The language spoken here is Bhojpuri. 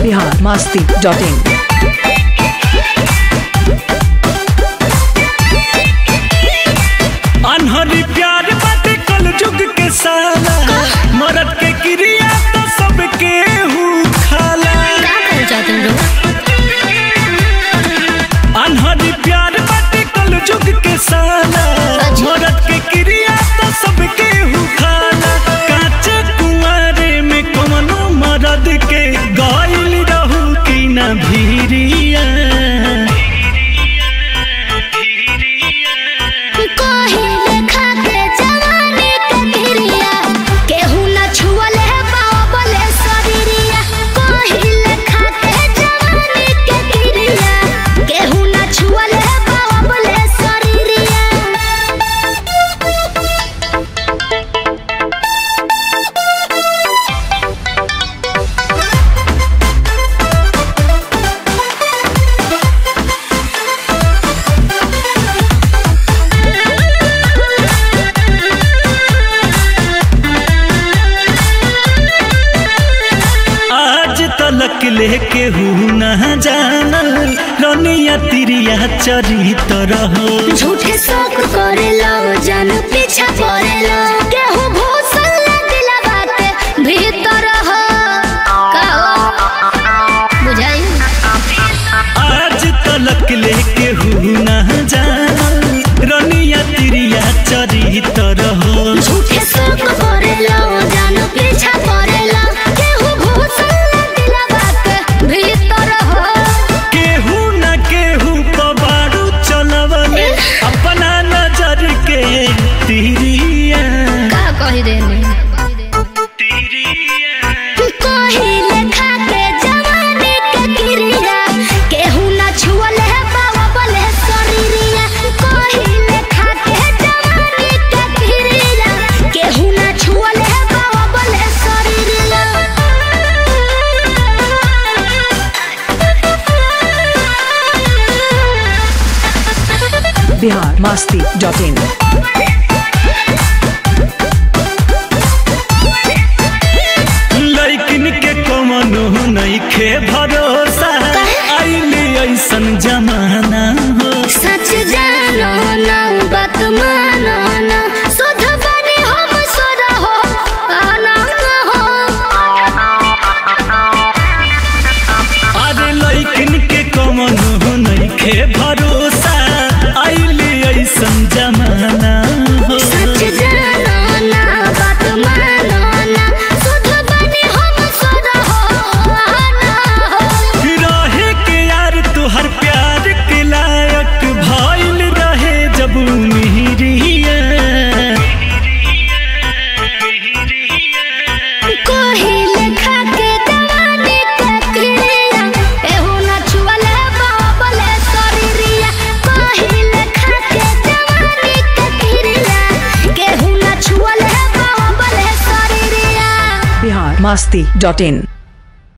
बिहार मास्ती डॉट इन अनहरी प्यार बाटे कल जुग के साला मरद के क्रिया तो सबके हु खाला का कर जाते लोग अनहरी प्यार बाटे कल जुग के साला अच्छा। मरद के क्रिया तो सबके हु खाला काचे कुंवारे में कमनो मरद के गाइल रहू की ना भीरिया कोहिले खाके जवानी के गिरिया केहू न छुअल है बाबले शरीरिया कोहिले खाके जवानी के गिरिया केहू न छुअल है बाबले शरीरिया आज तलक लेके हूँ न जानल रनिया तिरिया चरित रहो झूठे शौक करेला जान पीछा करेला केहू भूसल दिला बात भीतर हो का बुझाई आज तलक लेके हूँ न जानल रनिया तिरिया चरित रहो झूठे शौक करेला जान पीछा करेला केहू भूसल दिला बात भीतर हो केहू न केहू पबारू चलवले अपना नजर के तिरिया का कही देने कोहिले खाके जवानी के गिरिया केहू न छुअल है बाबले शरीरिया कोहिले खाके जवानी के गिरिया केहू न छुअल है बाबले शरीरिया बिहार मास्ती डॉट इन लैकिन के कमनो नइखे भरोसा आइले ऐसन जमाना हो सच जानो ना बात मानो ना सुध बनी हम सुध हो आना हो अरे लैकिन के कमनो नइखे भरोसा आइले ऐसन जमाना हो सच जानो ना बात मानो ना सुध बनी हम सुध हो आना हो रहे के यार तुहर प्यार के लायक भइल रहे जब मिहिरिया कोहिले खाके जवानी के क्रिया एहू न छुअल बाबले शरीरिया कोहिले खाके जवानी के क्रिया केहू न छुअल बाबले शरीरिया बिहार मास्ती डॉट इन